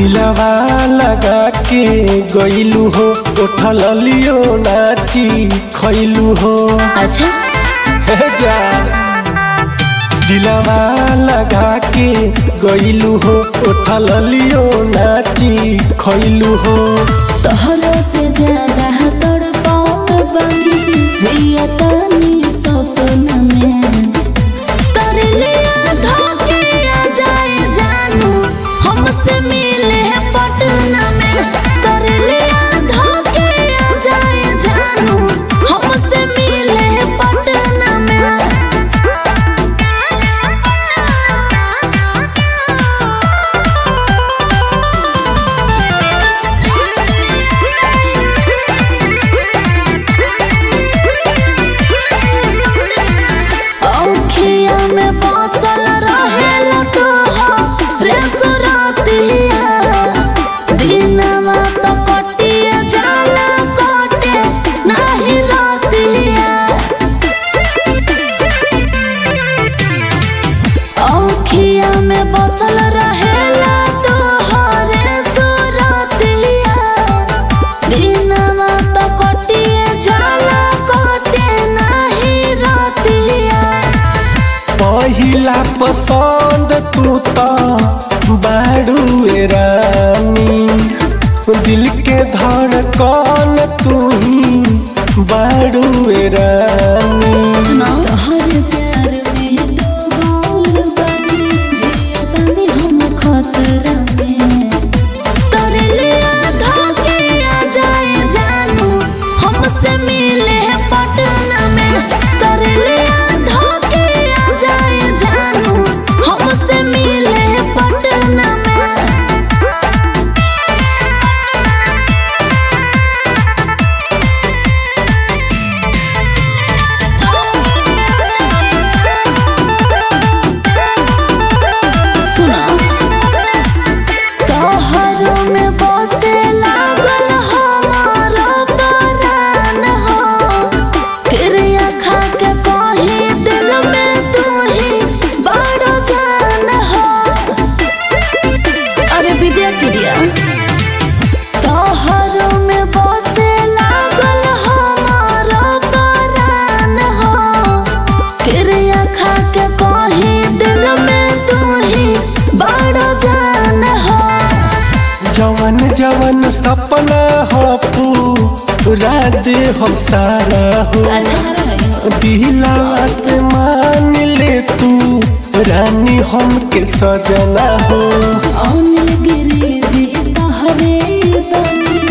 दिलवा लगा के गईलू हो उठल लियो नाची खैलू हो अच्छा हे जा दिलवा लगा के गईलू हो उठल लियो नाची खैलू हो तोहरा से ज्यादा तड़पाओ बनी जिया तानी सपना में तर लिया धोके आ जाए जानू हमसे मिले पटना में कर लिया धोके आ जाए जानू हमसे मिले पटना औखिया में बसल रहेला तोहरे सुरतिया दिनवा तो कटिया जाला कटे नाही रतिया औखिया में बसल रहेला तोहरे सुरतिया दिनवा तो कटिया जाला कटे नाही रतिया पहिला पसंद तू तो बाड़ू ए रानी दिल के धड़कन तू ही बाड़ू ए रानी तोहर प्यार में डूबल बानी जिया तानी हम खतरा में तोरे लिया धोके आ जाए जानू हमसे मिले पटना में तोरे लिया धोके आ जाए जानू हमसे मिले पटना में सुना तोहरो में बसे लागल हमारो प्राण हो क्रिया खा के कही दिल में तू ही बड़ जान हो अरे विद्या क्रिया तोहरो में बसे लागल हमारो प्राण हो क्रिया खा के कही दिल में तू ही बड़ जान हो जवन जवन सपना हो पूरा दे हम सारा हो दिलवा से मान ले तू रानी हम के सजना हो अनिल गिरी जी तहरे बनी